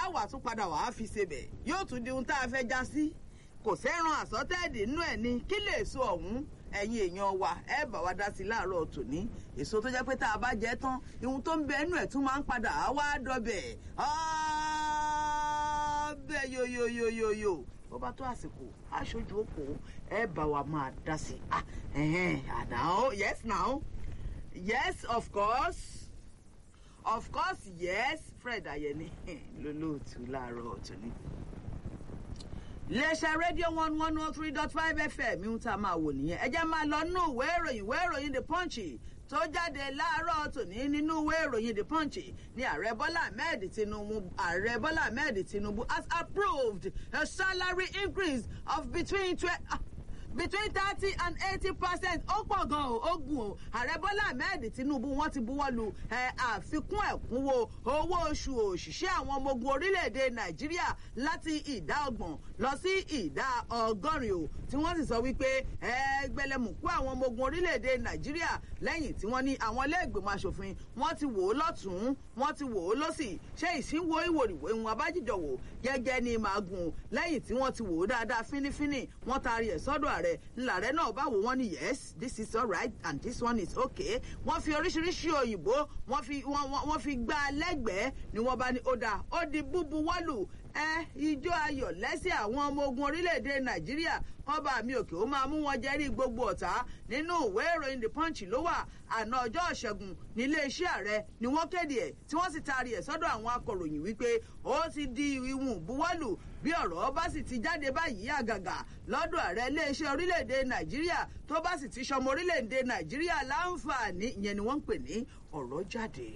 á wà tún padà wàá fi ṣebẹ̀ yóò tún di ohun tá a fẹ́ já sí kò sẹ́ran àsọtẹ́ẹ̀dì nínú ẹ̀ ni kí lè so ọ̀hún ẹ̀yin èèyàn wa ẹ bá wa dá sí láàárọ̀ tòní èso tó jẹ́ pé tá a bá jẹ tán ihun tó ń bẹ ẹnu ẹ̀ tún máa ń padà á wá dọbẹ̀ ọbẹ̀ yoyoyoyoyo bó bá tó àsìkò aṣojú òpó ẹ bá wa máa dá sí ah ẹ̀hẹ́n now yes now yes of course of course yes fred ayẹni lólóòtú láàárọ̀ tòní iléeṣẹ́ rédíò one one oh three dot five fm ihun tá a máa wò nìyẹn ẹ jẹ́ máa lọ nínú ìwé ìròyìn ìwé ìròyìn the punch tó jáde láàárọ̀ tòní nínú ìwé ìròyìn the punch ní ààrẹ bọ́lá ahmed tinubu ààrẹ bọ́lá ahmed tinubu has approved a salary increase of between twelve between thirty and eighty percent ó pọ̀ gan o ó gùn o ààrẹ bọ́lá ahmed tinubu wọ́n ti buwọ́ lu àfikún ẹ̀kúnwó owó oṣù òṣìṣẹ́ àwọn ọmọ ogun orílẹ̀-èdè nàìjíríà láti ìdá ọgbọ̀n lọ sí ìdá ọgọ́rin o tí wọ́n sì sọ wípé ẹgbẹ̀lẹ́mùkú àwọn ọmọ ogun orílẹ̀-èdè nàìjíríà lẹ́yìn tí wọ́n ní àwọn ilé-ìgbìmọ̀ asòfin wọ́n ti wò ó lọ́tún wọ́n ti wò ó lọ́sì ṣé ìsínwó ìwòrìwò ìwọ̀n abájíjọ wò gẹ́gẹ́ ní màgùn lẹ́yìn tí wọ́n ti wò ó dáadáa fínífíní wọ́n taari ẹ̀ sọ́dọ̀ ààrẹ ààrẹ ńláàrẹ náà bá wò wọ́n ní yes this is alright and this one is okay wọ́n fi oríṣiríṣi òyìnbó wọ́n fi wọ́n fi gbá a lẹ́gbẹ̀ẹ́ ni wọ́n bá ní ó dáa ó di búbu wọ́lù ẹ ijó ayọ̀ lẹ́sẹ̀ àwọn ọmọ ogun orílẹ̀-èdè nàìjíríà kọ́ba mi òkè ó máa mú wọn jẹ́rí gbogbo ọ̀tá nínú ìwé ìròyìn the punch ló wà àná ọjọ́ ìṣẹ́gun nílé iṣẹ́ ààrẹ ni wọ́n kéde ẹ̀ tí wọ́n sì taari ẹ̀ sọ́dọ̀ àwọn akọ̀ròyìn wípé ó ti di ìwùn buwọ́lù bí ọ̀rọ̀ bá sì ti jáde báyìí àgàgà lọ́dọ̀ ààrẹ iléeṣẹ́ orílẹ̀-èdè nàìjíríà tó bá sì ti ṣọmọ orílẹ̀-èdè nàìjíríà láǹfààní ìyẹn ni wọ́n ń pè ní ọ̀rọ̀ jáde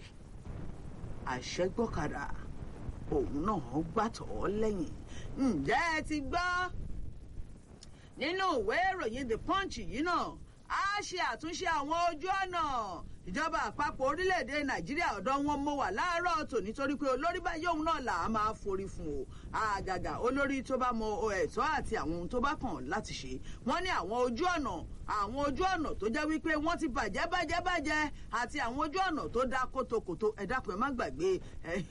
àṣẹgbọ́kadà òun náà gbàtọ̀ lẹ́yìn ǹjẹ́ ẹ ti gbọ́ nínú ìwé ìròyìn the punch yìí náà á ṣe àtúnṣe àwọn ojú ọ̀nà ìjọba àpapọ̀ orílẹ̀-èdè nàìjíríà ọ̀dọ́ wọn mo wà láàárọ̀ tò nítorí pé olórí báyìí òun náà là á máa forí fún o àgàgà olórí tó bá mọ ẹ̀tọ́ àti àwọn ohun tó bá kàn láti ṣe wọ́n ní àwọn ojú ọ̀nà àwọn ojú ọ̀nà tó jẹ́ wípé wọ́n ti bàjẹ́ bàjẹ́ bàjẹ́ àti àwọn ojú ọ̀nà tó dá kótókótó ẹ dákun ẹ má gbàgbé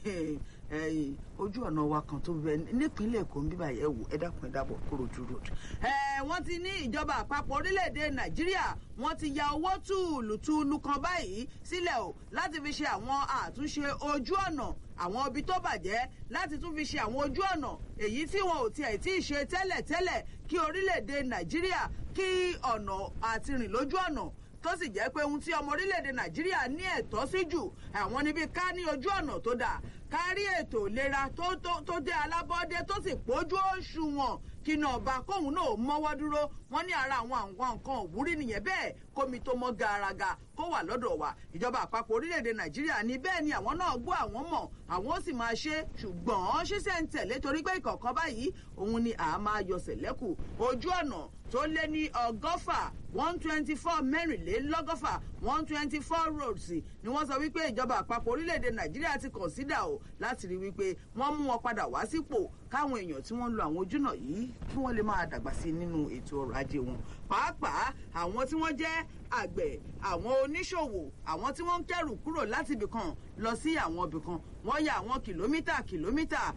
ojú ọ̀nà wa kan tó bẹ nípínlẹ̀ èkó ń bíbà yẹ̀ wò ẹ dákun ẹ dábọ̀ kúròjú road. wọ́n ti ní ìjọba àpapọ̀ orílẹ̀-èdè nàìjíríà wọ́n ti ya owó túùlùtúùlù kan báyìí sílẹ̀ o láti fi ṣe àwọn àtúnṣe ojú ọ̀nà àwọn ibi tó bàjẹ́ láti tún fi ṣe àwọn ojú ọ̀nà èyí tí wọn ò tiẹ̀ tí ì ṣe tẹ́lẹ̀tẹ́lẹ̀ kí orílẹ̀-èdè nàìjíríà kí ọ̀nà àti rìn lójú ọ̀nà tó sì jẹ́ pé ohun tí ọmọ orílẹ̀-èdè nàìjíríà ní ẹ̀tọ́ sí jù àwọn níbi ká ní ojú ọ̀nà tó dáa kárí ètò ìlera tó tó tó dé alábọ́dé tó sì pójú òṣùwọ̀n kíná ọba kóhun náà mọ́wọ́ dúró wọ́n ní ara àwọn àwọn nǹkan òwúrí nìyẹn bẹ́ẹ̀ kómi tó mọ́ garaga kó wà lọ́dọ̀ wa ìjọba àpapọ̀ orílẹ̀-èdè nàìjíríà ní bẹ́ẹ̀ ni àwọn náà gbọ́ àwọn mọ̀ àwọn ó sì máa ṣe ṣùgbọ́n ṣíṣẹ́ ń tẹ̀lé torí pé ìkọ̀ọ̀kan báyìí òun ni àá máa yọ sẹ̀lẹ́kù ojú ọ̀nà tó lé ní ọgọ́fà one twenty four mẹ́rìnlélọ́gọ́fà one twenty four roads ni wọ́n sọ wípé ìjọba àpapọ̀ orílẹ̀-èdè nàìjíríà ti consider o láti rí wípé wọ́n mú wọn padà wá sípò káwọn èèyàn tí wọ́n ń lo àwọn ojúnà yìí kí wọ́n lè máa dàgbà sí nínú ètò ọrọ̀ ajé wọn pàápàá àwọn tí wọ́n jẹ́ àgbẹ̀ àwọn oníṣòwò àwọn tí wọ́n ń kẹ́rù kúrò láti ibìkan lọ sí àwọn ibìkan wọ́n ya àwọn kìlómítà kìlómítà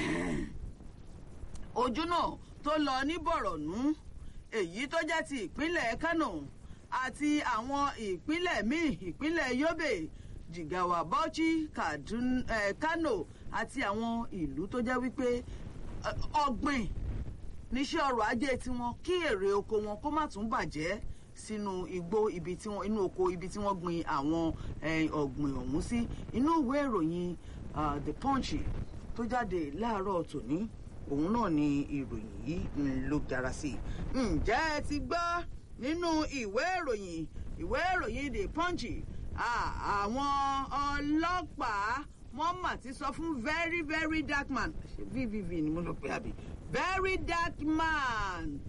ojú náà tó lọ ní bọ̀rọ̀nú èyí tó jẹ́ ti ìpínlẹ̀ kánò àti àwọn ìpínlẹ̀ míì ìpínlẹ̀ yobe jigawa bauchi kano àti àwọn ìlú tó jẹ́ wípé ọ̀gbìn níṣẹ́ ọrọ̀ ajé tiwọn kí èrè oko wọn kó má tún bàjẹ́ sínú igbó ibi tí wọn inú oko ibi tí wọ́n gbin àwọn ọ̀gbìn ọ̀hún sí inú ìwé ìròyìn the punch tó jáde láàárọ̀ tòní òun náà ni ìròyìn yìí ló dára sí i ǹjẹ́ ẹ ti gbọ́ nínú ìwé ìròyìn ìwé ìròyìn the punch àwọn ọlọ́pàá wọ́n mà ti sọ fún very very dark man vvv ni mo lọ pé àbí very dark man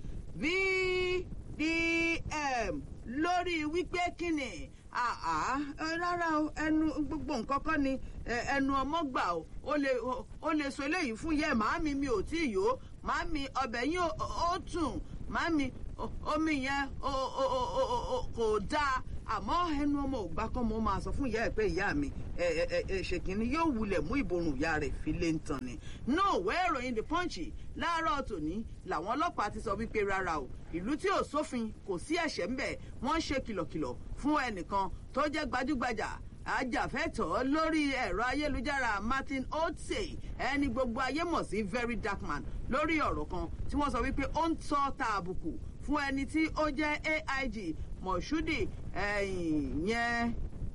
vdm lórí wípé kíni rárá o ẹnu gbogbo nǹkan kọ́ ni ẹnu ọmọ gbà o ó lè sọ eléyìí fún yẹ màámi mi ò tí ì yó màámi ọbẹ̀ yín ó tún màámi omi yẹn kò dáa àmọ́ ẹnu ọmọ ògbà kan mo máa sọ fún ìyá ẹ̀ pé ìyá mi ṣèkínní yóò wulẹ̀ mú ìborùn ìyá rẹ̀ fi lé ń tàn ni. no ìwé ìròyìn the punch láàárọ̀ tòní làwọn ọlọ́pàá ti sọ wípé rárá o ìlú tí ò sófin kò sí ẹ̀ṣẹ̀ ń bẹ̀ wọ́n ń ṣe kìlọ̀kìlọ̀ fún ẹnìkan tó jẹ́ gbajúgbajà ajàfẹ́tọ̀ọ́ lórí ẹ̀rọ ayélujára martin otse ẹni gbogbo ayé mọ̀ sí very dark man lórí ọ̀rọ̀ kan tí wọ́n sọ wípé ó ń tọ́ ta àbùkù fún ẹni tí ó jẹ́ aig mọ̀ṣúdì yẹn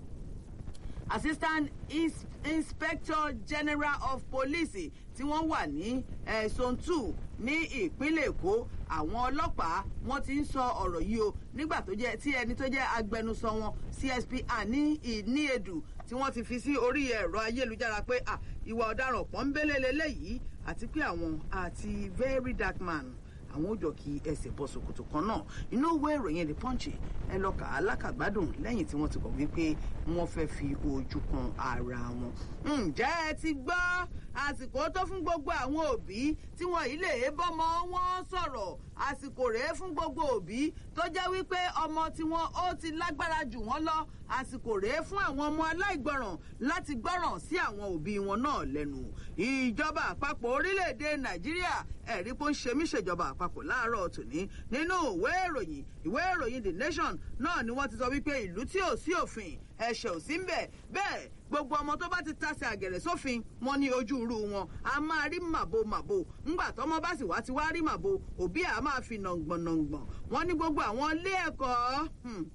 assistant inspector general of police tí wọ́n wà ní zone two ní ìpínlẹ̀ èkó àwọn ọlọ́pàá wọ́n ti ń sọ ọ̀rọ̀ yìí o nígbà tó jẹ́ tí ẹni tó jẹ́ agbẹnusọ wọn csp ani ìníedù tí wọ́n ti fi sí orí ẹ̀rọ ayélujára pé ìwà ọ̀daràn pọ́ńbélé lélẹ́yìí àti pé àwọn àti very dark man àwọn òjò kí ẹsẹ̀ bọ́ ṣòkòtò kan náà inú ìwé ìròyìn the punch ẹ lọ kà á lákàgbádùn lẹ́yìn tí wọ́n ti kọ̀ wípé wọ́n fẹ́ fi ojú kan ara wọn. ǹjẹ́ ẹ ti gbọ́ àsìkò tó fún gbogbo àwọn òbí tí wọn yìí lè bọ́mọ wọn sọ̀rọ̀ àsìkò rèé fún gbogbo òbí tó jẹ́ wípé ọmọ tiwọn ó ti lágbára jù wọ́n lọ àsìkò rèé fún àwọn ọmọ aláìgbọràn láti gbọ́ràn sí àwọn òbí wọn náà lẹ́nu ìjọba àpapọ̀ orílẹ̀-èdè nàìjíríà ẹ̀rí pé ó ń ṣe mí ṣèjọba àpapọ̀ láàárọ̀ tòní nínú ìwé ìròyìn ìwé ìròyìn the nation náà ni wọ́n ti sọ wípé ìlú tí ò sí òfin ẹ̀ṣẹ̀ ò sí ń bẹ̀ bẹ́ẹ̀ gbogbo ọmọ tó bá ti tasẹ̀ àgẹ̀rẹ̀ sófin wọn ní ojú irú wọn a máa rí màbo màbo ńgbà tọmọ bá sì wá ti wá rí màbo òbí à máa fi nàngbọ̀nàngbọ̀n wọn ní gbogbo àwọn ilé ẹ̀kọ́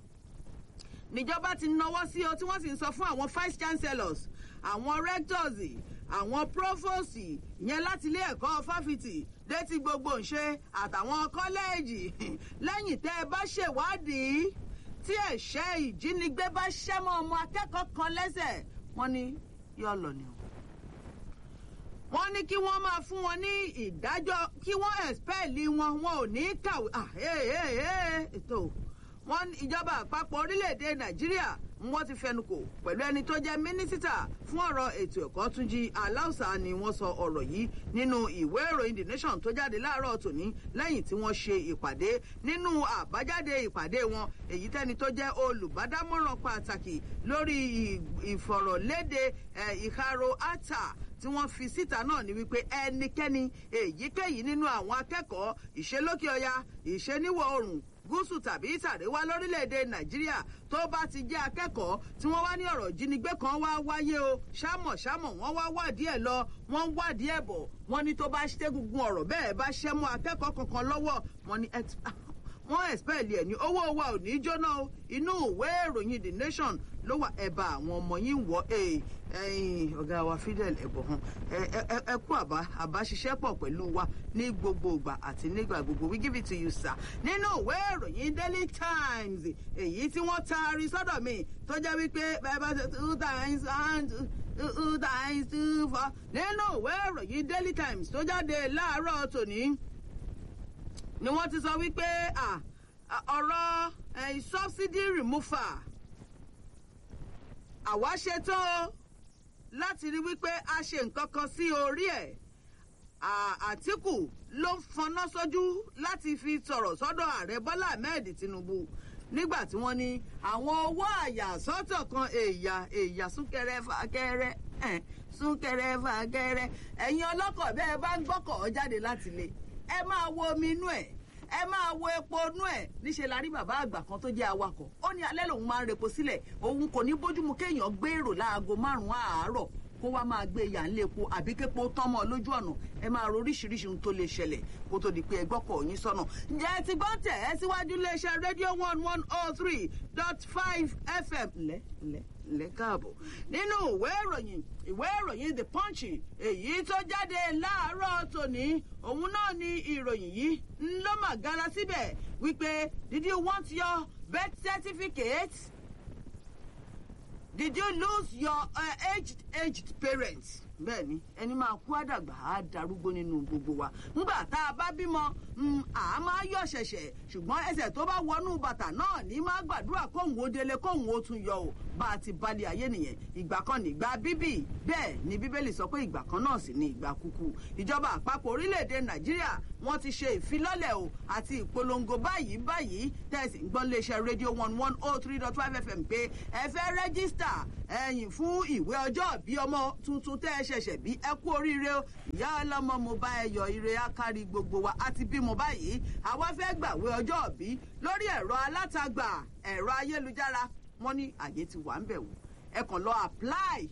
níjọba ti náwó sí o tí wọ́n sì ń sọ fún àwọn vice chancellors àwọn rectors àwọn provost ìyẹn láti ilé ẹ̀kọ́ fáfitì létí gbogbo ńṣe àtàwọn kọ́lẹ́ẹ̀jì lẹ́yìn tẹ́ ẹ bá ṣèwádìí tí ẹ̀ṣẹ́ ìjínigbé bá ṣẹ́mọ́ ọmọ akẹ́kọ̀ọ́ kan lẹ́sẹ̀ wọ́n ní yọ lọ ni o. wọ́n ní kí wọ́n máa fún wọn ní ìdájọ́ kí wọ́n ẹ̀spẹ́ẹ̀lì wọn wọn ò ní kàwé ètò wọn ìjọba àpapọ̀ orílẹ̀-èdè nàìjíríà wọ́n ti fẹnukò pẹ̀lú ẹni tó jẹ́ mínísítà fún ọ̀rọ̀ ètò ẹ̀kọ́ túnjí aláùsà ni wọ́n sọ ọ̀rọ̀ yìí nínú ìwé ìròyìn the nation tó jáde láàárọ̀ tòní lẹ́yìn tí wọ́n ṣe ìpàdé nínú àbájáde ìpàdé wọn èyí tẹ́ni tó jẹ́ olùbádámọ̀ràn pàtàkì lórí ìfọ̀rọ̀lédè ìharo ata tí wọ́n fi síta náà ni wípé ẹnikẹ́ni èyíkéyìí nínú àwọn akẹ́kọ̀ọ́ ìṣelókè ọya ìṣeníwọ̀ oòrùn gúúsù tàbí ìsàréwá lórílẹ̀‐èdè nàìjíríà tó bá ti jẹ́ akẹ́kọ̀ọ́ tí wọ́n wá ní ọ̀rọ̀ ìjínigbé kan wá wáyé o ṣámọ̀ ṣámọ̀ wọ́n wá wádìí ẹ̀ lọ wọ́n wádìí ẹ̀ bọ̀ wọ́n ní tó bá ṣẹ́gungun ọ̀rọ̀ bẹ́ẹ̀ bá ṣẹ́ mọ́ akẹ́kọ̀ọ́ kankan lọ́wọ́ wọ́n ní wọ́n ẹ̀spẹ̀lì ẹ̀ ní owó wa ò ní jóná o inú ìwé ìròyìn the nation ló wà ẹ̀bà àwọn ọmọ yìí ń wọ́ ẹ̀yìn ọ̀gá wa fidel ẹ̀bọ̀hún ẹ kú àbá àbáṣiṣẹ́ pọ̀ pẹ̀lú wa ní gbogbo ìgbà àti nígbà gbogbo we give it to you sir nínú ìwé ìròyìn daily times èyí tí wọ́n taari sọ́dọ̀ mi tó jẹ́ wípé bẹ́ẹ̀ bá ṣe two times and two times two four nínú ìwé ìròyìn daily times tó jáde láàárọ̀ tòní ni wọ́n ti sọ wípé ọ̀rọ̀ subsidy removal àwa ṣetán láti rí wípé a ṣe nǹkan kan sí orí ẹ̀ àtìkù ló ń fọná sójú láti fi sọ̀rọ̀ sọ́dọ̀ ààrẹ bọ́lá ahmed tinubu nígbà tí wọ́n ní àwọn owó àyàsọ́tọ̀ kan èèyà èèyà súnkẹrẹ fàkẹrẹ súnkẹrẹ fàkẹrẹ ẹ̀yin ọlọ́kọ̀ bẹ́ẹ̀ bá ń gbọ́kọ̀ jáde láti ilé ẹ máa wo omi inú ẹ̀ ẹ máa wo epo inú ẹ̀ níṣẹ́ la rí bàbá àgbà kan tó jẹ́ awakọ̀ ó ní alẹ́ lòun máa ń repo sílẹ̀ òun kò ní bójúmu kéèyàn gbé èrò láago márùn-ún àárọ̀ kó wá máa gbé yà ń lépo àbí képo tán mọ́ lójú ọ̀nà ẹ máa ro oríṣiríṣi ohun tó lè ṣẹlẹ̀ kó tó di pé ẹ gbọ́kọ̀ yín sọ́nà. ǹjẹ́ ti gbọ́ tẹ̀ ẹ́ síwájú iléeṣẹ́ rédíò one one oh three dot five fm lẹ́ lẹ́ lẹ́ káàbọ̀ nínú ìwé ìròyìn ìwé ìròyìn the punch èyí tó jáde láàárọ̀ tòní òun náà ni ìròyìn yìí ń ló mà gara síbẹ̀ wípé did you want your birth certificate? did you lose your uh, aged aged parents bẹ́ẹ̀ni ẹni máa kú àdàgbà á darúgbó nínú gbogbo wa ńgbà tá a bá bímọ à máa yọ ṣẹ̀ṣẹ̀ ṣùgbọ́n ẹsẹ̀ tó bá wọnú bàtà náà ní máa gbàdúrà kóhùn ó délé kóhùn ó tún yọ o bá a ti balẹ̀ ayé nìyẹn ìgbà kan ní ìgbà bíbí bẹ́ẹ̀ ni bíbélì sọ pé ìgbà kan náà sì ní ìgbà kúkú ìjọba àpapọ̀ orílẹ̀-èdè nàìjíríà wọ́n ti ṣe ìfilọ́lẹ̀ o àti ìpolongo báyìí báyìí tẹ̀sí ń gbọ́n léṣe rédíò one one oh three dot five fm pé ẹ fẹ́ rẹ́gísítà ẹ̀yìn fún ìwé ọjọ́ bí ọmọ tuntun tẹ́ ẹ ṣẹ̀ṣẹ̀ bí ẹ kú oríire o ìyá ọlọ́mọ mo bá ẹ yọ ire ákárí gbogbo wa a ti bímọ báyìí àwa fẹ́ gbàwé ọjọ́ bí lórí ẹ̀rọ alátagbà ẹ̀rọ ayélujára wọ́n ní àyè ti wà ń bẹ̀ wò ẹ kàn lọ apply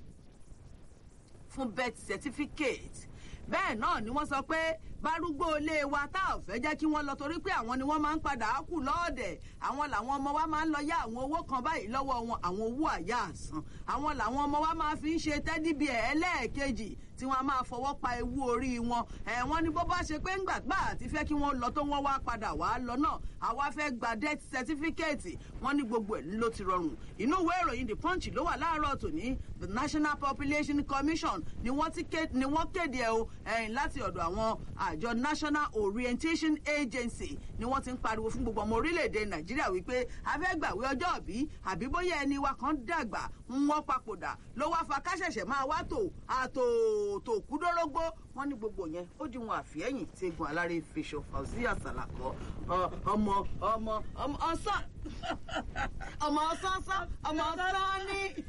fún birth certificate bẹ́ẹ̀ náà ni wọ́n sọ pé bárúgbó ilé wa tá ò fẹ́ jẹ́ kí wọ́n lọ torí pé àwọn ni wọ́n máa ń padà kù lọ́ọ̀dẹ̀ àwọn làwọn ọmọ wa máa ń lọ yá àwọn owó kan báyìí lọ́wọ́ wọn àwọn owó àyà àsán àwọn làwọn ọmọ wa máa fi ń ṣe tẹ́díbì ẹ̀ ẹlẹ́ẹ̀kejì tí wọ́n á máa fọwọ́ pa ewu orí wọn ẹ̀ wọ́n ní bó bá ṣe pé ńgbàgbà àti fẹ́ kí wọ́n lọ tó wọ́n wá padà wá lọ náà àwa fẹ́ gba death certificate wọ́n ní gbogbo ẹ̀ ló ti rọrùn inú ìwé ìròyìn the punch ló wà láàárọ̀ tòní the national population commission ni wọ́n kéde ẹ̀ o ẹ̀yìn láti ọ̀dọ̀ àwọn àjọ national orientation agency ni wọ́n ti ń pariwo fún gbogbo ọmọ orílẹ̀-èdè nàìjíríà wípé afẹ́gbàwé ọjọ́ òbí àbí bóyá ẹni wa kan dàgbà ń wọ́n papòdà ló wá fa káṣẹ̀ṣẹ̀ máa wá tò àtò tó kúdórógbó wọ́n ní gbogbo yẹn ó di wọn àfihẹ́yìn tí egun alárè fèsò fauziya salako ọmọ ọmọ ọmọ ọsán ọmọ ọsán ọsán ọmọ ọsán ní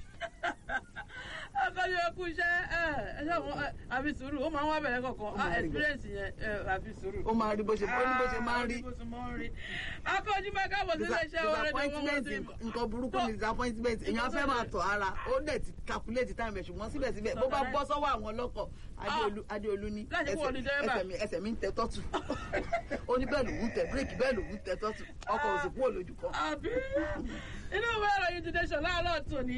akọ́jú ẹkú iṣẹ́ ẹ ẹ ṣe àwọn àfi sùúrù ó máa ń wá bẹ̀rẹ̀ kọ̀ọ̀kan experience yẹn àfi sùúrù. ó máa rí bó ṣe bó ní bó ṣe máa ń rí. akọ́jú bá káàbọ̀ sí iléeṣẹ́ ọ̀rẹ́ tó wọ́n ti. nǹkan burúkú ni disappointment èèyàn fẹ́ máa tọ̀ ara ó dẹ̀ ti calculate time ẹ̀ ṣùgbọ́n síbẹ̀síbẹ̀ bó bá bọ́ sọ́wọ́ àwọn ọlọ́kọ̀ adéolú ní ẹsẹ̀ mi ń tẹ tọ́tù ó ní bẹ́ẹ̀ lòún tẹ bírèkì bẹ́ẹ̀ lòún tẹ tọ́tù ọkọ̀ òsì kúrò lójú kan. àbí inú ìwé ìròyìn ti nation láàárọ̀ tòní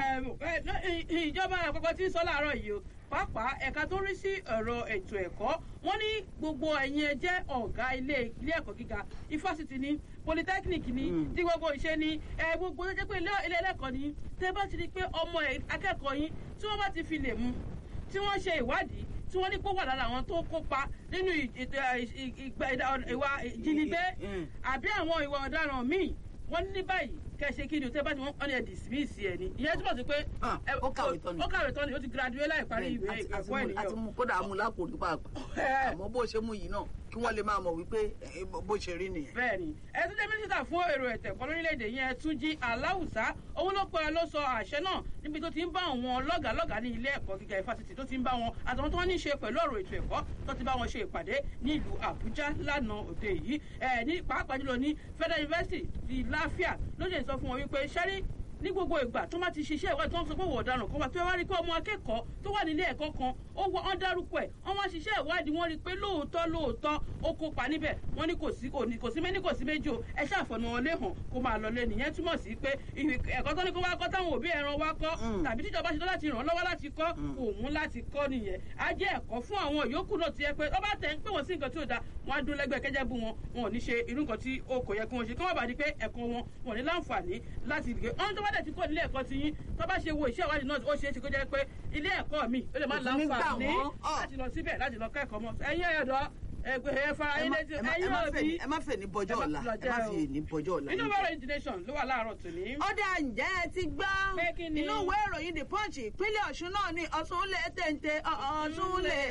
ìjọba àpapọ̀ tí ń sọ láàárọ̀ yìí o pàápàá ẹ̀ka tó rí sí ọ̀rọ̀ ètò ẹ̀kọ́ wọ́n ní gbogbo ẹ̀yin ẹ jẹ́ ọ̀gá ilé ilé ẹ̀kọ́ gíga ifásitì ní polytechnic ní tí gbogbo ìṣe ní ẹ gbogbo tó jẹ́ pé ilé ẹlẹ́kọ̀ọ́ ní tẹ́ bá ti rí pé ọmọ akẹ́kọ̀ọ́ yín tí wọ́n bá ti fi lè mú tí wọ́n ṣe ìwádìí tí wọ́n ní kó wà lára àwọn tó kópa nínú ìwà ìjínigbé àbí àwọn ìwà ọ̀daràn míì wọ́n ní báyìí kẹsẹ kí ni o tẹ bá ti wọn ní ẹ dismiss ẹ ni ìyẹn túbọ̀ sí pé ó kàwé tán ni ó kàwé tán ni ó ti graduate láì parí ìwé ẹ̀kọ́ ènìyàn àti mú kódà mú lápò nípa àmọ́ bó ṣe mú yìí náà kí wọ́n lè máa mọ̀ wípé bó ṣe rí nìyẹn. bẹẹni ẹ tún jẹ mínísítà fún èrò ẹtẹ kan lórílẹèdè yẹn túnjí aláwùsá òun ló pẹ ló sọ àṣẹ náà níbi tó ti ń bá àwọn lọgàlọgà ní ilé ẹkọ gíga ìfásitì tó ti ń bá wọn àtàwọn tó wọn ní í ṣe pẹlú ọrọ ètò ẹkọ tó ti bá wọn ṣe ìpàdé ní ìlú àbújá lánàá òde yìí ẹ ní pàápàá jùlọ ní federal university ti láfíà ló lè sọ fún wọn wípé sẹ́rí ní gbogbo ìgbà tó máa ti ṣiṣẹ́ ìwádìí tó ń sọ pé wọ́n ọ̀daràn kan wà tó wá rí pé ọmọ akẹ́kọ̀ọ́ tó wà nílé ẹ̀kọ́ kan ó wọ ọ́n dárúkọ ẹ̀ wọ́n wá ṣiṣẹ́ ìwádìí wọ́n rí pé lóòótọ́ lóòótọ́ ó kópa níbẹ̀ wọ́n ní kò sí kò ní kò sí méní kò sí méjì o ẹ ṣàfọ̀nà wọn lé hàn kó máa lọ lé nìyẹn túmọ̀ sí pé ẹ̀kọ́ tó ní kó wá kọ́ táwọn òbí ẹran wá kọ́ tàbí tíjọba ṣe tó láti ràn lọ́wọ́ láti kọ́ òun láti kọ́ nìyẹn á jẹ́ ẹ̀kọ́ fún àwọn yòókù náà ti yẹ pé ọba tẹ̀ ń pè wọ́n sí nǹkan tí ò da wọ́n á dún lẹ́gbẹ̀ẹ́ kẹ́jẹ́ bú wọn wọn ò ní ṣe irú nǹkan tí ó kò yẹ kí wọ́n ṣe kí wọ́n bá di pé ẹ̀kọ́ wọn wọn ò ní láǹfààní láti gbé ọ́n tó bá dẹ̀ ti kó nílé ẹ̀kọ́ ti yín tó bá ṣe wo iṣẹ́ ìwádìí náà ó ṣe é ṣe kó jẹ́ pé ilé ẹ̀kọ́ mi ó lè má láǹfààní láti lọ síbẹ̀ láti lọ kẹ́kọ̀ọ́ mọ́ ẹ̀yin ẹ̀yọ̀dọ́ ẹgbẹ́ ẹ fara yín létí ẹ̀yin òbí ẹ má fẹ́ ní bọjọ́ ọ̀la ẹ má fi ní bọjọ́ ọ̀la. inú ìwé ìròyìn the nation ló wà láàárọ̀ tòní. ọ̀dà ǹjẹ́ ẹ ti gbọ́ inú ìwé ìròyìn the punch ìpínlẹ̀ ọ̀ṣun náà ni ọ̀ṣun lè téńté ọ̀ṣun lè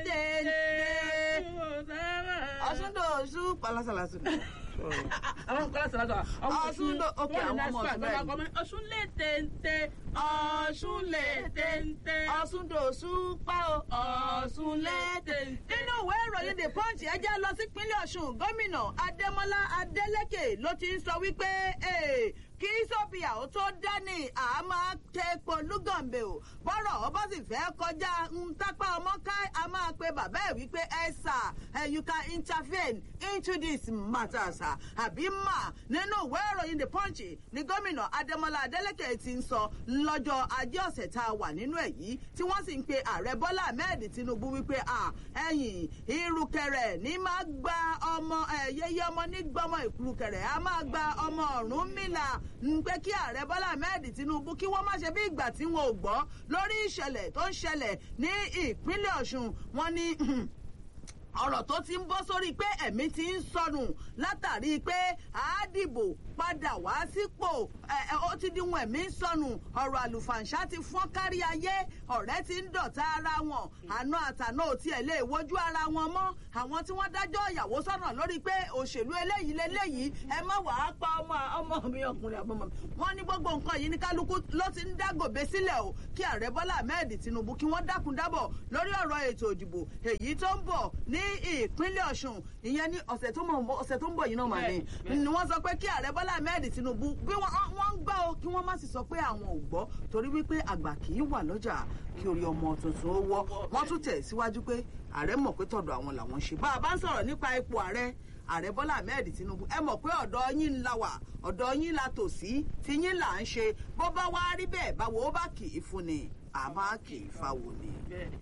téńté ọ̀ṣun tó ọ̀ṣun palasalasu àwọn kọ́lá sọ̀rọ̀ sọ̀rọ̀ ọ̀ṣun ló ok àwọn ọmọ ọ̀ṣun bẹ́ẹ̀ ọ̀ṣun lè téńté ọ̀ṣun lè téńté ọ̀ṣun tó ọ̀ṣun pa o ọ̀ṣun lè téńté. nínú ìwé ìròyìn the punch ẹ jẹ́ lọ sí ìpínlẹ̀ ọ̀ṣun gómìnà adémọlá adélèké ló ti ń sọ wípé kí sọ́bìà ó tó dání à máa tẹ epo lúgànbẹ̀ o bọ́rọ̀ ọba sì fẹ́ kọjá ń tápá ọmọ ká a máa pe bàbá ẹ̀ wípé ẹ sà you can intervene into this matter sà àbí mà nínú ìwé ìròyìn the punch ni gómìnà adémọlá adélèké ti ń sọ lọ́jọ́ ajé ọ̀sẹ̀ tá a wà nínú ẹ̀ yìí tí wọ́n sì ń pe ààrẹ bọ́lá ahmed tinubu wípé ẹ̀yìn irukẹrẹ ní máa gba ọmọ ẹ̀yẹyẹ ọmọ nígbọmọ ìkurukẹrẹ a máa gba ọmọ ọ̀rún mìlà ń pé kí ààrẹ bọ́lá ahmed tinubu kí wọ́n má ṣe bí ìgbà tí wọn ò gbọ́ lórí ìṣẹ̀lẹ̀ tó ń ṣẹlẹ̀ ní ìpínlẹ̀ ọ̀ṣun wọn ní ọ̀rọ̀ tó ti ń bọ́ sórí pé ẹ̀mí ti ń sọnù látàrí pé àádìbò padà wá sípò ó ti di wọn ẹ̀mí ń sọnù ọ̀rọ̀ àlùfàǹṣá ti fọ́n kárí ayé ọ̀rẹ́ ti ń dọ̀tá ara wọn àna àtàná ò tiẹ̀ lè wojú ara wọn mọ́ àwọn tí wọ́n dájọ́ ìyàwó sọ́nà lórí pé òṣèlú eléyìí leléyìí ẹ má wàá pa ọmọ ọmọ mi ọkùnrin àbọ̀mọ̀ mi wọ́n ní gbogbo nǹkan yìí ní kálukú ló ti ń dágòbé sílẹ̀ o kí ààrẹ bọ́lá ahmed tinubu kí wọ́n dákun dábọ̀ lórí ọ̀rọ̀ ètò ìdìbò èyí tó ń bọ̀ ní ìpínlẹ̀ ọ̀ṣun ìyẹn ní ọ̀sẹ̀ tó ń bọ̀ yìí náà mà ní ni wọ́n sọ pé kí ààrẹ bọ́lá ahmed tinubu bí wọ́n ń gbọ́ o kí wọ́n má sì sọ pé àwọn ò gbọ́ torí wípé àgbà kì í wà lọ́jà kí orí ọmọ tuntun ó wọ́ wọ́n tún tẹ̀ síwájú pé ààrẹ mọ̀ pé tọ̀dọ̀ àwọn làwọn ṣe bá a bá ń sọ̀rọ̀ nípa ipò ààrẹ ààrẹ bọ́lá ahmed tinubu ẹ mọ̀ pé ọ̀dọ̀ yín la wà ọ̀dọ̀ yín la tò sí tí yín là ń ṣe bó bá wá rí bẹ́ẹ̀ báwo ó bá kì í fún ni àmọ́ kì í fáwọn ni.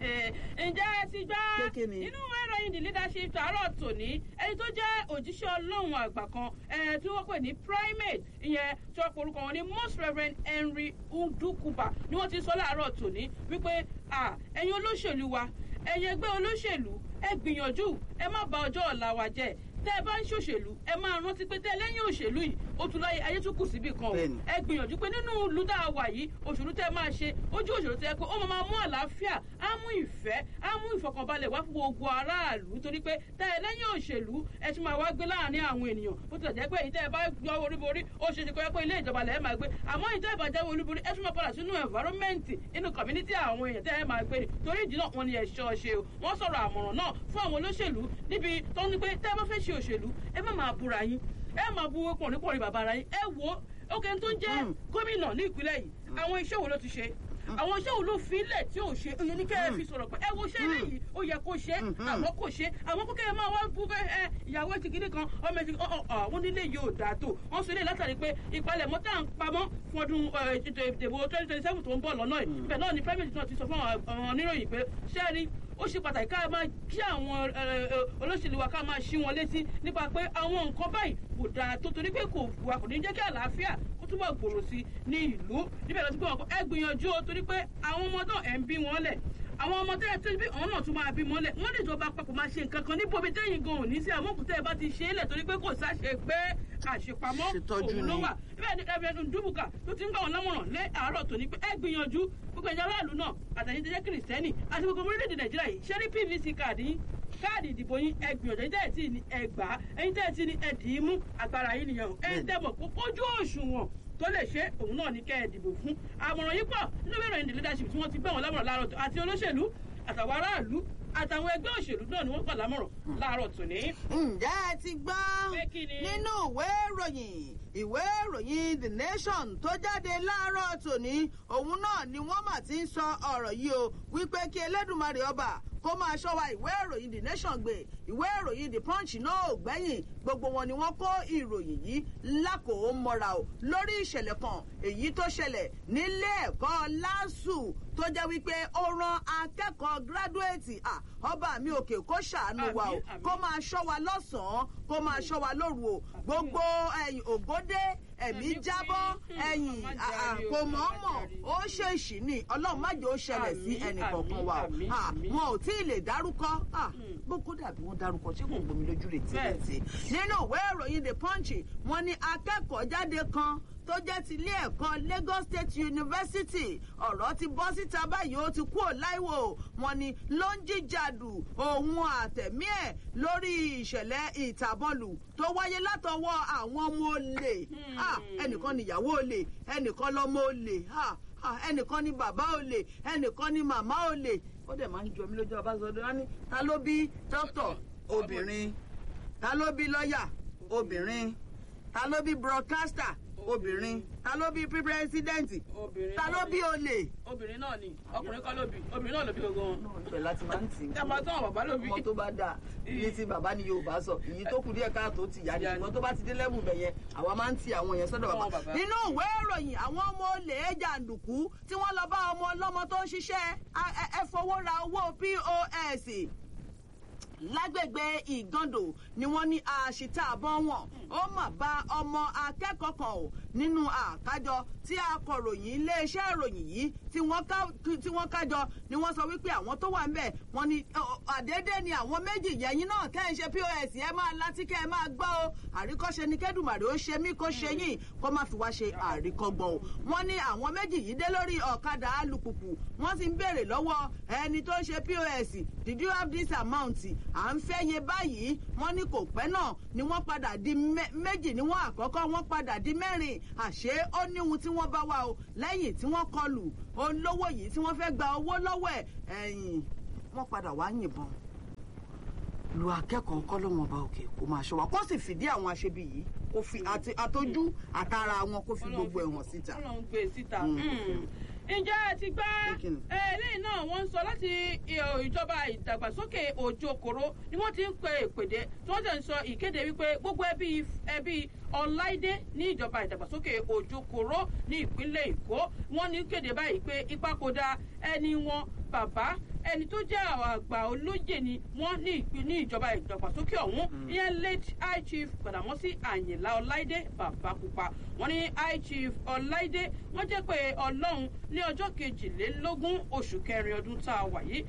ǹjẹ́ ẹ ti gbọ́ nínú ìwé ìròyìn the leadership tààrọ̀ tòní ẹni tó jẹ́ òjíṣẹ́ ọlọ́run àgbà kan tí wọ́n pè ní primate ìyẹn tí wọ́n porúkọ wọn ní most reverend henry ndukuba ni wọ́n ti sọ láàárọ̀ tòní wípé ẹ̀yin olóṣèlú wa ẹ̀yin ẹgbẹ́ olóṣèlú ẹ gbìyànjú ẹ má bà ọjọ́ ọ̀la wa jẹ́ tẹ ẹ bá ń ṣòṣèlú ẹ máa rántí pé tẹ lẹ́yìn òṣèlú yìí ó tún láyé ayé tún kù síbì kan o ẹ gbìyànjú pé nínú ìlú tá a wà yìí òṣèlú tẹ máa ṣe ojú òṣèlú tẹ pé ó máa mú àlàáfíà á mú ìfẹ́ á mú ìfọkànbalẹ̀ wá fún gbogbo aráàlú torí pé tẹ ẹ lẹ́yìn òṣèlú ẹ tún máa wá gbé láàrin àwọn ènìyàn bó tilẹ̀ jẹ́ pé ìtẹ́ ẹ bá yọ olúborí ó ṣe é ṣe kó yẹ pé ilé ìjọba lẹ́ẹ̀ máa gbé àmọ́ ìtẹ́ ẹ bá jẹ́ olúborí ẹ tún máa padà sínú environment inú community àwọn èèyàn tẹ́ ẹ máa gbé ni torí ìdí náà wọn ni ẹ̀ṣọ́ ṣe o wọ́n sọ̀rọ̀ àmọ̀ràn náà fún àwọn olóṣèlú níbi tó ń ní pé tẹ́ ẹ bá fẹ́ ṣe òṣèlú ẹ má máa búra yín ẹ máa bu pọ̀nrípọ̀nrí bàbá ara yín ẹ wo ókè tó ń jẹ́ gómìnà ní ìpínlẹ̀ yìí àwọn iṣẹ́ wo ló ti ṣe àwọn iṣẹ́ wo ló fi ilẹ̀ tí ò ṣe ìyẹn ní kẹ́ ẹ fi sọ̀rọ̀ pé ẹ wo ṣé eléyìí ó yẹ kó ṣe àmọ́ kò ṣe àwọn kókè ẹ máa wá bú bẹ́ ẹ ìyàwó ti gidi kan ọmọ ti àwọn nílé yìí ò dáa tó wọ́n sọ ilé látàrí pé ìpalẹ̀mọ́ tá à ń pamọ́ fún ọdún ìdìbò twenty twenty seven tó ń bọ̀ lọ́nà yìí ibẹ̀ náà ni private náà ti sọ fún àwọn oníròyìn pé ṣẹ́ẹ́rì ó ṣe pàtàkì ká máa kí àwọn olóṣèlú wa ká máa ṣí wọn létí nípa pé àwọn nǹkan báyìí kò dáa tó torí pé kò wà kò ní jẹ́ kí àlàáfíà kó túbọ̀ gbòòrò sí ní ìlú níbẹ̀ lọ sí pé ẹ gbìyànjú o torí pé àwọn ọmọ náà ẹ̀ ń bí wọn lẹ̀ àwọn ọmọ tẹ́ ẹ tó bí àwọn náà tún máa bí mọ́lẹ̀ wọ́n lè jọba papọ̀ máa ṣe nǹkan kan níbo bí tẹ́yìn gan òní sí àmọ́ kùtẹ́ ẹ bá ti ṣe é lẹ̀ torí pé kò sáṣe pé àṣepamọ́ òun ló wà bẹ́ẹ̀ ni ẹ̀fẹ̀ ndúbùkà tó ti ń gbà wọn lámọ̀ràn lé àárọ̀ tòní pé ẹ gbìyànjú gbogbo ẹ̀yà aráàlú náà àtàyìn tẹ́jẹ́ kìrìsìtẹ́nì àti gbogbo orílẹ̀-èdè nàìjíríà yìí ṣé ní pvc káàdì yín káàdì ìdìbò yín ẹ gbìyànjú ẹ̀yin tẹ́ẹ̀ tí ní ẹ gbà á ẹ̀yin tẹ́ẹ̀ tí ní ẹ dì í mú agbára yín nìyẹn ẹ tẹ́bọ̀ kójú òṣùwọ̀n tó lè ṣe òun náà ní kẹ́ ẹ dìbò fún àmọ̀ràn yìí pọ̀ nínú ìròyìn the leadership tí wọ́n ti gbé wọn lámọ̀ràn láàárọ̀ àti olóṣèlú àtàwọn aráàlú àtàwọn ẹgbẹ́ òṣèlú náà ni wọ́n gbà lámọ̀ràn láàárọ̀ tòní. ǹjẹ́ ẹ ti gbọ́ nínú ìwé ìròyìn ìwé ìròyìn the nation tó jáde láàárọ̀ tòní òun náà ni wọ́n mà ti ń sọ ọ̀rọ̀ yìí o wípé kí elédùnmarè ọba kó máa ṣọ́ wa ìwé ìròyìn the nation gbé ìwé ìròyìn the punch náà ò gbẹ́yìn gbogbo wọn ni wọ́n kó ìròyìn yìí lákòó mọ́ra o lórí ìṣẹ̀lẹ̀ kan èyí tó ṣẹlẹ̀ nílé ẹ̀kọ́ lásù tó jẹ́ wípé ó ran akẹ́kọ̀ọ́ gírádùétì ọba mi òkè kó ṣàánú wa o kó máa ṣọ́ wa lọ́sàn-án kó máa ṣọ́ wa lóru o gbogbo ẹ̀yìn ògódé ẹ̀mí jábọ́ ẹ̀yìn kò mọ̀ọ́mọ̀ ó ṣèṣì ní ọlọ́run má jẹ́ ó ṣẹlẹ̀ sí ẹnì kọ̀ọ̀kan wa o wọn ò tí ì lè dárúkọ gbogbo dàbí wọn dárúkọ ṣé kò gbomi lójú rẹ̀ tìrẹ̀tì nínú ìwé ìròyìn the punch wọn ní akẹ́kọ̀ọ́ jáde kan tó jẹ́ ti ilé ẹ̀kọ́ lagos state university ọ̀rọ̀ ti bọ́ síta báyìí ó ti kú ò láìwò wọn ni ló ń jíjàdù òun àtẹ̀mí ẹ̀ lórí ìṣẹ̀lẹ̀ ìtàbọ̀lù tó wáyé látọwọ́ àwọn ọmọ olè ẹnìkan níyàwó olè ẹnìkan lọmọ olè ẹnìkan ní bàbá olè ẹnìkan ní màmá olè ó dẹ̀ máa ń jọ mí lójú ọbaṣọdún wọn ní ta ló bí dókítà obìnrin ta ló bí lọ́ọ̀yà obìnrin ta ló bí broadcaster obìnrin ta ló bí pírẹsidẹ́ǹtì ta ló bí olè. obìnrin náà ni ọkùnrin kọ́ ló bí obìnrin náà ló bí gbogbo wọn. ibẹ̀ láti máa ń tì í. ẹ máa tán àwọn bàbá ló bí. ọmọ tó bá dáa iye tí bàbá ni yorùbá sọ èyí tó kù díẹ̀ káàtó ti yá ni ṣùgbọ́n tó bá ti dé lẹ́bù bẹ̀ yẹn àwa máa ń ti àwọn yẹn sọ́dọ̀ bàbá. nínú ìwé ìròyìn àwọn ọmọ olè jàǹdùkú tí wọ́n lọ bá ọmọ ọlọ́mọ tó ń ṣiṣẹ́ ẹ fowó ra owó pos lágbègbè ìgàndò ni wọ́n ní àṣìta àbọ̀ wọn ó mà bá ọmọ akẹ́kọ̀ọ́ kan ò nínú àkájọ tí akọ̀ròyìn iléeṣẹ́ ìròyìn yìí tí wọ́n kájọ ni wọ́n sọ wípé àwọn tó wà ń bẹ̀ wọ́n ní àdédé ni àwọn méjì yẹ̀yìn náà kẹ́ ẹ̀ ṣe pos ẹ máa láti kẹ́ ẹ máa gbọ́ o àríkọ́ṣe ni kẹ́dùmàrè ó ṣe mí kó ṣe yín kó má fi wá ṣe àríkọ́gbọ̀n o wọ́n ní àwọn méjì yìí dé lórí ọ̀kadà alùpùpù wọ́n sì ń béèrè lọ́wọ́ ẹni tó ń ṣe pos did you have this amount à ń fẹ́ yẹ báyìí wọ́n ní kò pẹ́ náà ni wọ́n padà di méjì ni wọ́n àkọ́kọ́ wọ́n padà di mẹ́rin àṣé ó ní ohun tí wọ́n bá wà o lẹ́yìn tí wọ́n kọlù olówó yìí tí wọ́n fẹ́ gba owó lọ́wọ́ ẹ̀ ẹ̀yìn wọ́n padà wá yìnbọn lu akẹ́kọ̀ọ́ kọ́ ló wọn bá òkè kó máa ṣọ́ wa kó sì fìdí àwọn aṣebi yìí kó fi àtọ́jú àtàrà wọn kó fi gbogbo ẹ̀wọ̀n síta. ọlọ́run gbé síta ǹjẹ́ ẹ ti gbá eléyìí náà wọ́n ń sọ láti ìjọba ìdàgbàsókè òjòkòrò ni wọ́n ti ń pe ìpèdè tí wọ́n sì ń sọ ìkéde wípé gbogbo ẹbí ẹbí ọláìdé ní ìjọba ìdàgbàsókè òjòkòrò ní ìpínlẹ̀ èkó wọ́n ní kéde báyìí pé ìpapòdà ẹni wọn bàbá ẹni tó jẹ́ àgbà olóyè ni wọ́n ní ìpín ní ìjọba ìdàgbàsókè ọ̀hún ìyẹn late high chief gbàdámọ́sí àyìnlá ọláìdé bàbá pupa wọ́n ní high chief ọláìdé wọ́n jẹ́ pé ọlọ́run ní ọjọ́ kejìlélógún oṣù kẹrin ọdún tá a wà yìí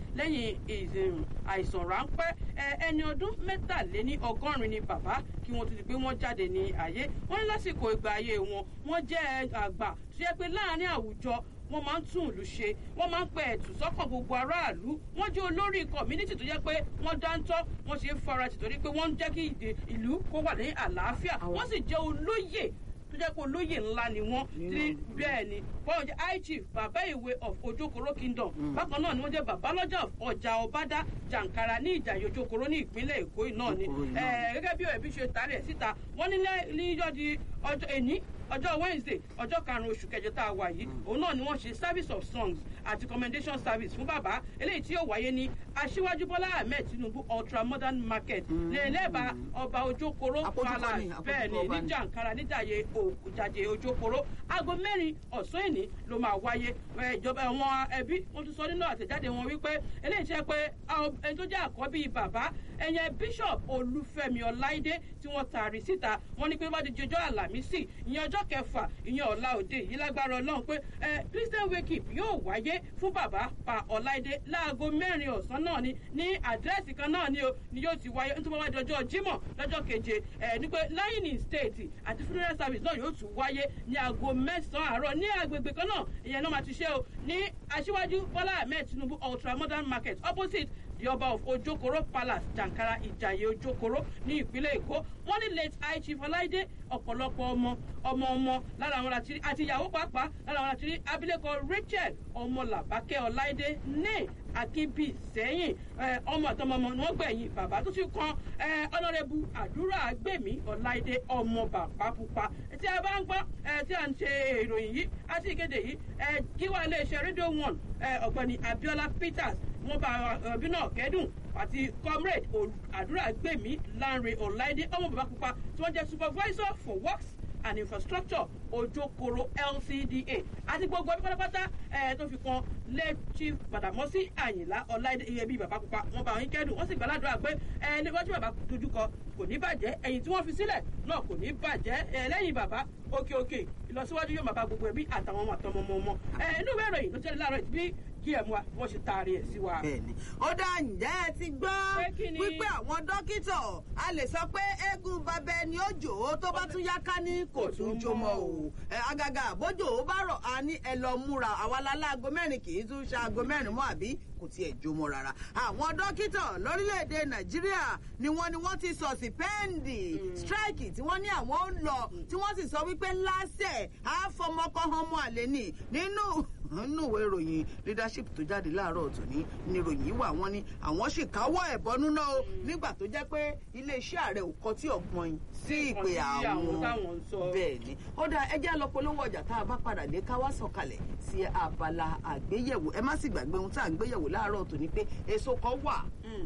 lẹ́yìn àìsàn ráńpẹ́ ẹni ọdún mẹ́tàléní ọgọ́rin ni bàbá kí wọ́n tó ti pé wọ́n jáde ní ayé wọ́n ní lásìkò ìgbà ayé wọn wọ́n jẹ́ àgbà tó yẹ pé láàárín àwùjọ wọ́n máa ń tún ìlú ṣe wọ́n máa ń pẹ ẹ̀tù sọ́kàn gbogbo aráàlú wọ́n jẹ́ olórí community tó jẹ́ pé wọ́n dáńtọ́ wọ́n ṣe é fara tì torí pé wọ́n ń jẹ́ kí ìlú kó wà ní àlàáfíà wọ́n sì jẹ́ olóyè tó jẹ́ pé olóyè ńlá ni wọ́n tí bẹ́ẹ̀ ni wọ́n jẹ́ high chief bàbá ìwé of ojokoro kingdom bákan náà ni wọ́n jẹ́ bàbá lọ́jà of ọjà ọbádá jàǹkàrà ní ìjàyè ojokoro ní ìpínlẹ̀ èkó náà ni gẹ́gẹ́ bí ẹbí ṣe tààrí ẹ̀ síta wọ́n ní níjọ́ di ọjọ́ èní ọjọ́ wednesday ọjọ́ karùn-ún oṣù kẹjọ tá a wà yìí òun náà ni wọ́n ṣe service of songs àti commendation service fún bàbá eléyìí tí yóò wáyé ní aṣíwájú bọ́lá ahmed tinubu ultra modern market lẹ́ẹ̀lẹ́bà ọba ojókòrò palace bẹ́ẹ̀ ni ní jàǹkàrà níjàyè òjàjè ojókòrò aago mẹ́rin ọ̀sán ìní ló máa wáyé ìjọba àwọn ẹbí wọ́n tún sọ nínú àtẹ̀jáde wọn wípé eléyìí ṣe pé ẹni tó jẹ́ àkọ́bí bàbá ẹ̀yẹn bishop olúfẹ́mi ọláìdé tí wọ́n taari síta wọ́n ní pé wọ́n ti jọjọ́ àlàmísì ìyẹn ọjọ́ kẹfà ìyẹn ọ̀la òde yìí lágbára ọlọ́run pé ẹ christian wake up yóò wáyé fún bàbá pa ọláìdé láago mẹ́rin ọ̀sán náà ni ní àdírẹ́sì kan náà ni o ni yóò ti wáyé nítorí wọ́n wá dọjọ́ jímọ̀ lọ́jọ́ keje ẹ̀ ní pé lying in state àti funeral service náà yóò tún wáyé ní aago mẹ́sàn-án àárọ̀ ní agbègbè kan náà ìyẹn náà máa ti ṣe o ní aṣíwájú bọ́lá ahmed tinubu ultra modern market opposite the ọba of ojokoro palace jankara ìjàyè ojokoro ní ìpínlẹ̀ èkó wọ́n ní late high chief ọláìdé ọ̀pọ̀lọpọ̀ ọmọ ọmọ ọmọ lára àwọn láti rí àti ìyàwó pàápàá lára àwọn láti rí abilékọ rachel ọmọlàbákẹ́ ọláìdé ní akínbí sẹ́yìn ọmọ àtọmọmọ ni wọ́n gbẹ̀yìn bàbá tó ti kan ọ̀nàrẹ́bù àdúrà gbèmí ọláìdé ọmọ bàbá pupa tí a bá ń gbọ́ tí a ń ṣe ìròyìn yìí àti ìkéde yìí gíwá iléeṣẹ́ rédíò one ọ̀gbẹ́ni abiola peters wọ́n bá ọbí náà kẹ́dùn àti comrade àdúrà gbèmí lanre ọláìdé ọmọ bàbá pupa tí wọ́n jẹ́ supervisor for works and infrastructure ojokoro lcda àti gbogbo ẹbí pátápátá ẹ tó fi kan lẹ́tí gbàdámọ́sí àyìnlá ọláìdé iye bíi bàbá pupa wọn bá wọn kẹ́dùn wọ́n sì gbàládùn pé ẹ níwájú bàbá dojúkọ kò ní bàjẹ́ ẹ̀yìn tí wọ́n fi sílẹ̀ náà kò ní bàjẹ́ ẹ lẹ́yìn bàbá òkè òkè ìlọsíwájú yóò máa bá gbogbo ẹbí àtàwọn ọmọ àtọmọ ọmọ ọmọ ẹ inú ìwé ìròyìn tó tẹ́lẹ̀ láàárọ̀ bí kí ẹ̀ mú wa wọ́n ṣe taari ẹ̀ sí wa. bẹẹni ó dá ǹjẹ́ ẹ ti gbọ́ wípé àwọn dókítà a lè sọ pé eégún babẹ ni ó jò ó tó bá tún yá ká ní kò tún jó mọ́ o agaga bójú ó bá rọ̀ á ní ẹ lọ múra àwa láláago mẹ́rin kì í tún ṣe aago mẹ́rin mọ́ àbí kò tiẹ̀ jó mọ́ rárá. àwọn dókítà lórílẹ̀‐èdè nàìjíríà ni wọ́n ni wọ́n ti sọ sípẹ́ǹdì strike tí wọ́n ní àwọn ń lọ tí wọ́n sì sọ wípé lásẹ̀ àfọmọkọ́hánmọ àlẹ́ nì nínú nínú ìwé ìròyìn leadership tó jáde láàárọ̀ tòní ní ìròyìn wà wọ́n ní àwọn sì káwọ́ ẹ̀bọnú náà o nígbà tó jẹ́ pé iléeṣẹ́ ààrẹ ò kọtí ọ̀gbọ́n yìí sí ìpè àwọn bẹ́ẹ̀ ni ó dáa ẹjẹ́ lọ polówó ọjà tá a bá padà dé ká wá sọ̀kalẹ̀ sí abala àgbéyẹ̀wò ẹ má sì gbàgbé ohun tá à ń gbéyẹ̀wò láàárọ̀ tòní pé èso kan wà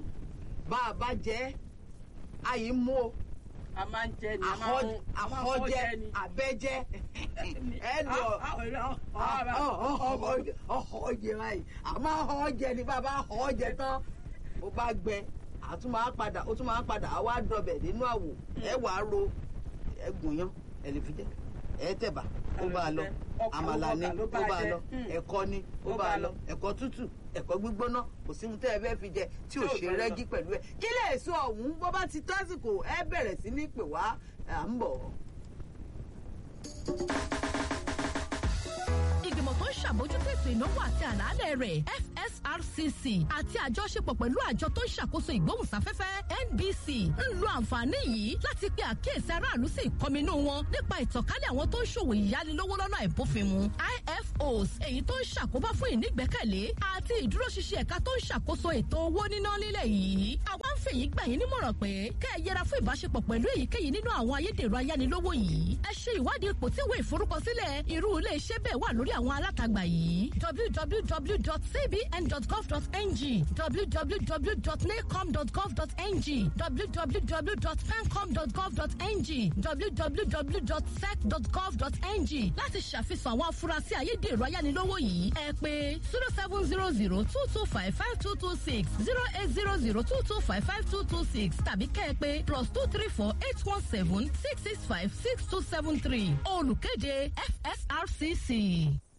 bá a bá jẹ́ àyè mú o a máa ń jẹ ni a máa ń àhọjẹ àbẹjẹ ẹnu ọhọjẹ báyìí a máa họjẹ ni bàbá họjẹ tán ó bá gbẹ àtún máa padà ó tún máa padà á wá dọbẹ nínú àwò ẹ wàá ro ẹgùn yan ẹ lè fi jẹ ẹ tẹ̀bà ó bá a lọ Ọkà àmàlà ni ló ó bá bá a jẹ. lọ Mm. ẹ̀kọ ni ó bá a lọ ẹ̀kọ tútù ẹ̀kọ gbígbóná kò sí ohun tẹ́ ẹ fẹ́ fi jẹ tí ò Tí ò ṣe bá lọ. rẹ́gí pẹ̀lú ẹ̀ kí lè so ọ̀hún bó bá ti tásìkò ẹ bẹ̀rẹ̀ sí ní pè wá à ń bọ̀. ìgbìmọ̀ tó ń ṣàbójútó ètò ìnáwó àti àlàálẹ̀ rẹ̀ fsrcc àti àjọṣepọ̀ pẹ̀lú àjọ tó ń ṣàkóso ìgbóhùnsáfẹ́fẹ́ nbc ń lo àǹfààní yìí láti pe àkíyèsí aráàlú sí ìkọminú wọn nípa ìtànkálẹ̀ àwọn tó ń ṣòwò ìyánilówó lọ́nà àìbófinmu ifos èyí tó ń ṣàkóbá fún ìnígbẹ́kẹ̀lé àti ìdúróṣinṣin ẹ̀ka tó ń ṣàkóso ètò owó níná nílẹ̀ yìí àwa ń fèyí gbà yín nímọ̀ràn pé kẹ́ ẹ yẹra fún ìbáṣepọ̀ pẹ̀lú èyíkéyìí nínú àwọn ayédèrú ayánilówó yìí ẹ ṣe ìwádìí ipò tí ìwé ìforúkọsílẹ̀ irú ilé iṣẹ́ bẹ́ẹ̀ wà lórí àwọn alátagbà yìí www.cbn.gov.ng www.nacom.gov.ng www.fencom.gov.ng www.sec.gov.ng láti ṣàfihàn àwọn afurasí ayédèrú ayánilówó yìí ẹ pé zero seven zero zero two two five five two two six zero eight zero zero two two five five two two six tàbí kẹ́ ẹ pé plus two three four eight one seven six six five six two seven three olùkéde fsrcc.